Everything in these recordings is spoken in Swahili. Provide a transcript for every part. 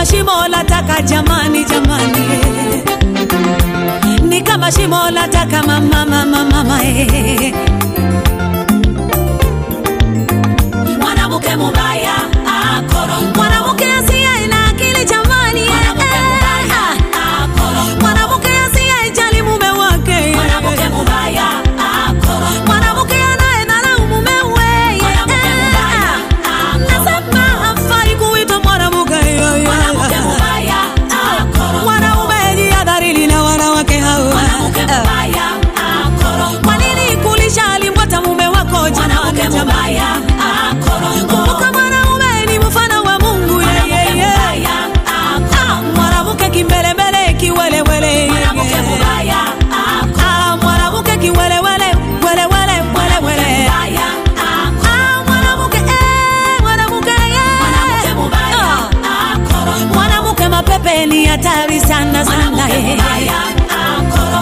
shimo la taka jamani, jamani, ni kama shimo la taka mama, mama, mama eh. mwanamke mubaya akoro Mwanamke asiye na akili jamani, mwanamke mubaya akoro mwanamke asiyejali mume wake, mwanamke mubaya akoro mwanamke anayedharau mumewe, mwanamke mubaya akoro nasema hafai kuitwa mwanamke. mwanamke mubaya akoro Mwanaume jihadharini na wanawake hao. mwanamke mubaya akoro Kwa nini kulisha alimbwata mume wako jamani, mwanamke jamani? mubaya akoro Kumbuka mwanaume ni mfano wa Mungu yeye, mwanamke yeye. mubaya akoro Ah, mwanamke kimbelembele kiwelewele mwanamke mubaya akoro Ah, mwanamke kiwelewele welewele welewele mubaya akoro Ah, mwanamke eh, mwanamke mwanamke eh. mubaya Ah, akoro mwanamke mapepe ni hatari sana sana mwanamke eh. mubaya akoro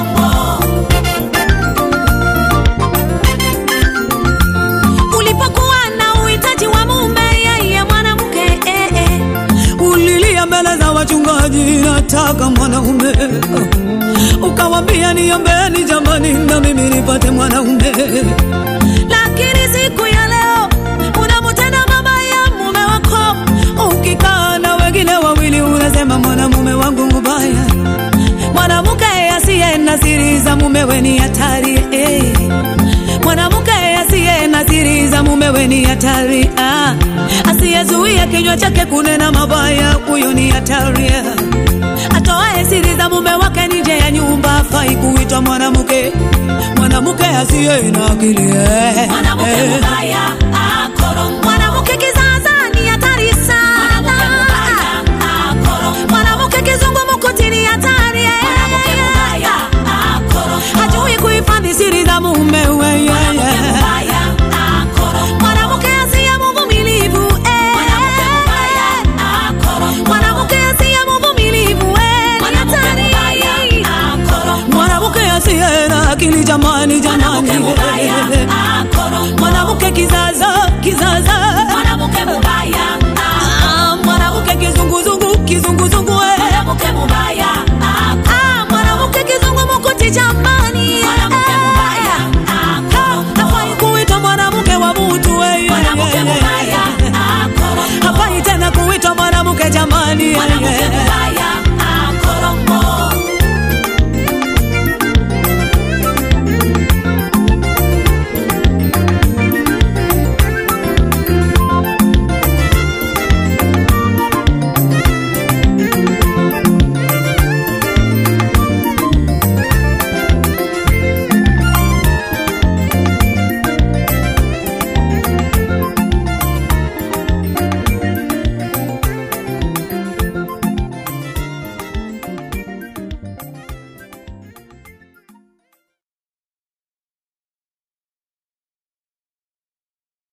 Ulipokuwa na uhitaji wa mume yeye mwanamke eh, eh. Ulilia mbele za wachungaji nataka mwanaume ukawambia niombeni jamani na mimi nipate mwanaume lakini siku ya leo unamtenda mama ya mume wako ukikaa na wengine wawili unasema mwanamume wangu mubaya mwanamke asiye na siri za mumewe ni hatari eh. mwanamke asiye na siri za mumewe ni hatari ah. asiyezuia kinywa chake kunena mabaya huyo ni hatari ah. atoae siri za mume wake nje ya nyumba afai kuitwa mwanamke mwanamke asiye na akili eh. mwanamke eh. mubaya akoro mwanamke kizaza ni hatari sana mwanamke mubaya akoro mwanamke kizungumkuti ni hatari eh. mwanamke mubaya akoro hajui kuhifadhi siri za mumewe yeah, mwanamke yeah. mubaya akoro mwanamke asiye mvumilivu eh. mwanamke mubaya akoro mwanamke asiye mvumilivu eh, ni mwanamke hatari. mubaya akoro mwanamke asiye na akili jamani mwanamke jamani mubaya akoro mwanamke kizaza kizaza mwanamke mubaya Ah, mwanamke kizunguzungu kizunguzungu eh.